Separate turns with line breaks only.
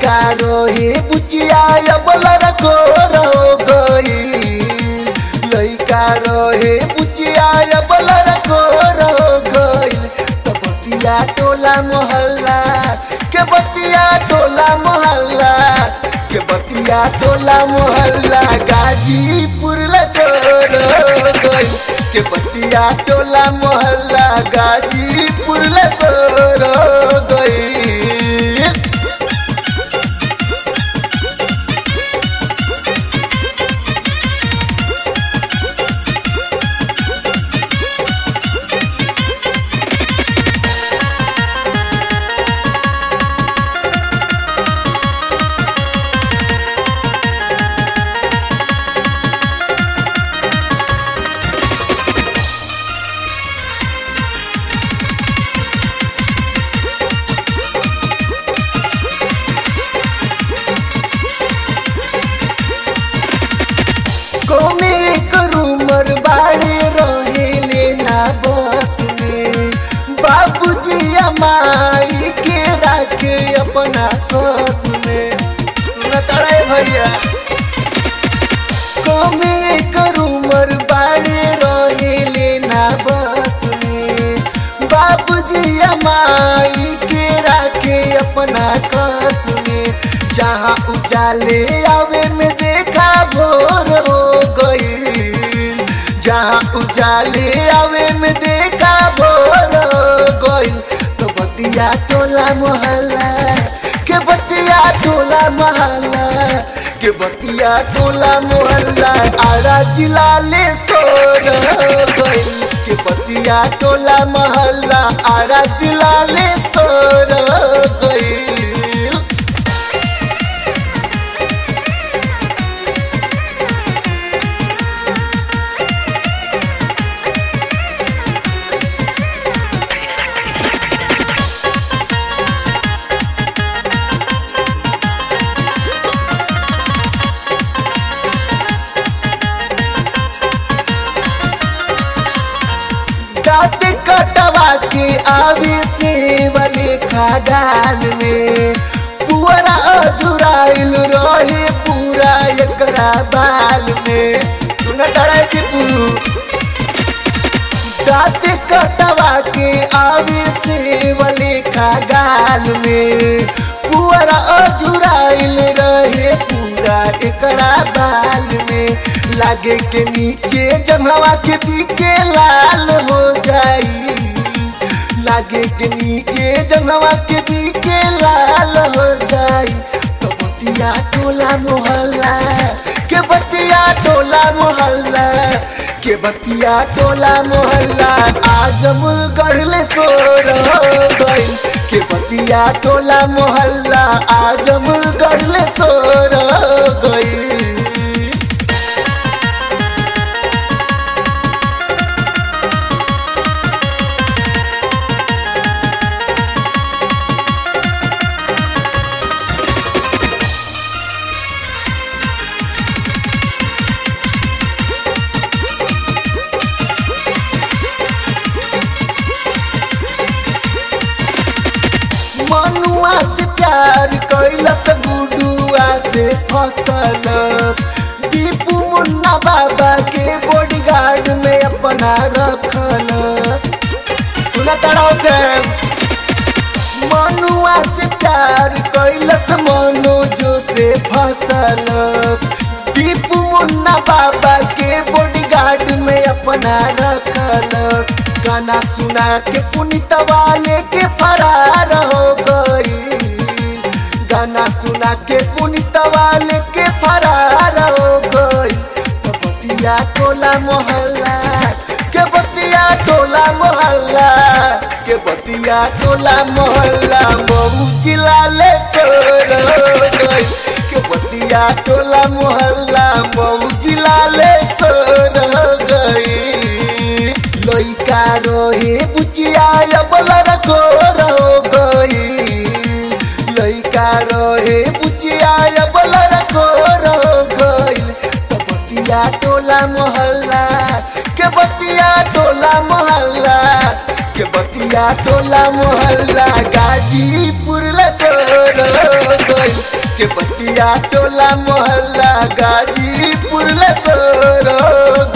लइका रोहे बुचिया अबलर गोर हो गई लइका रोहे बुचिया अबलर गोर हो गई तो बतिया टोला मोहल्ला के बतिया टोला मोहल्ला के बतिया टोला मोहल्ला गाजीपुर लसोर हो गई के बतिया टोला मोहल्ला गाजीपुर लसोर हो गई कौमे करूमर बाड़े रहेले ना बस में बाबूजी अमाई के राखे अपना कस में सुना तड़े भैया कौमे करूमर बाड़े रहेले ना बस में बाबूजी अमाई के राखे अपना कस में जहाँ उजाले आवे में देखा भोर हो गई जहाँ उजाले आवे में देखा भोर हो गई तो बतिया टोला मोहल्ला के बतिया टोला मोहल्ला के बतिया टोला मोहल्ला आरा जिला ले सोर हो गई के बतिया टोला मोहल्ला आरा जिला ले सोर हो गई दाँत कटवा के आवे से वाले खागाल में पुअरा अजुराइल रहे पूरा एकरा बाल में सुन डरा दीपू दाँत कटवा के आवे से वाले खागाल में पुअरा अजुराइल रहे पूरा एकरा बाल में लागे के नीचे जंगवा के पीछे लाल हो जाई लागे के नीचे जंगवा के पीछे लाल हो जाई तो बतिया टोला मोहल्ला के बतिया टोला मोहल्ला के बतिया टोला मोहल्ला आजम गढ़ले सोर हो गई के बतिया टोला मोहल्ला आजम गढ़ले सोर हो गई मनुआ से प्यार कैलस गुडुआ से फसलस दीपू मुन्ना बाबा के बॉडीगार्ड में अपना रखलस सुना तड़ाव से मनुआ से प्यार कैलस मनोजो से फसलस दीपू मुन्ना बाबा के बॉडीगार्ड में अपना रखलस गाना सुना के पुनित वाले के फरार हो गई गाना सुना के पुनित वाले के फरार हो गई तो बतिया टोला मोहल्ला के बतिया टोला मोहल्ला के बतिया टोला मोहल्ला मऊ जिला ले छोड़ हो गई के बतिया टोला मोहल्ला मऊ जिला ले छोड़ हो गई लइका रोहे बुचिया अबलर गोर हो गई लइका रोहे बुचिया अबलर गोर हो गई तो बतिया टोला मोहल्ला के बतिया टोला मोहल्ला के बतिया टोला मोहल्ला गाजीपुर लसोर हो गई बतिया टोला मोहल्ला गाजीपुर ले सोरो